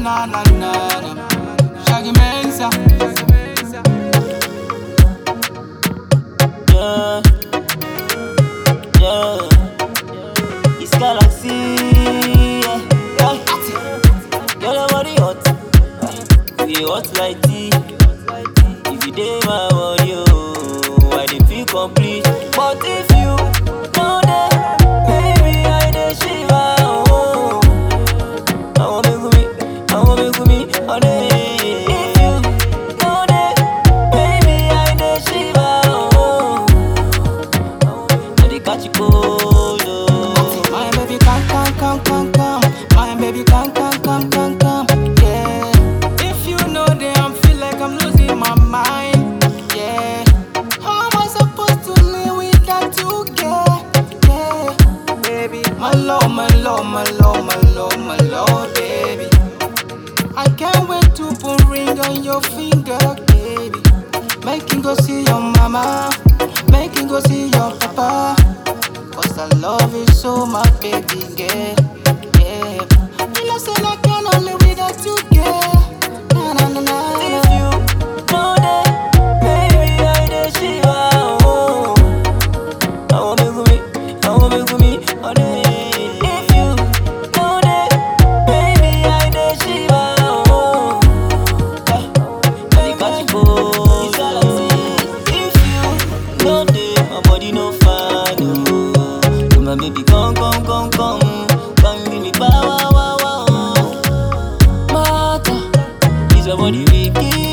na na na na. Shaggy Mensa. Yeah, yeah. It's galaxy. Yeah, yeah. Girl, your body hot. You hot like tea. If you dey my body, oh, I dey feel complete. But if you know that, baby, I dey shiver. Oh, I want make me, I want make me, oh, dey. If you know that, baby, I dey shiver. Oh, I dey catch cold. Oh. My baby come come come come come. My baby come come come come come. Yeah. If you know that I'm feel like I'm losing my mind. Yeah. How am I supposed to live without you? Yeah. Yeah. Baby, my love, my love, my love, my love, my love, baby. I can't wait to put ring on your finger, baby. Making go see your mama, making go see your papa. Cause I love you so, my baby girl. Yeah. You know, say I cannot live without you, girl. Na na na na. If na. you know that, baby, I dey shiver. Oh, I want make me, I want make me, oh, dey. If you know that, baby, I dey shiver. Oh, I dey catch cold. If you know that, my body no fine. Oh, so my baby, come, come, come, come, come, give me power, wow, wow, wow. Mata. Is your body wicked?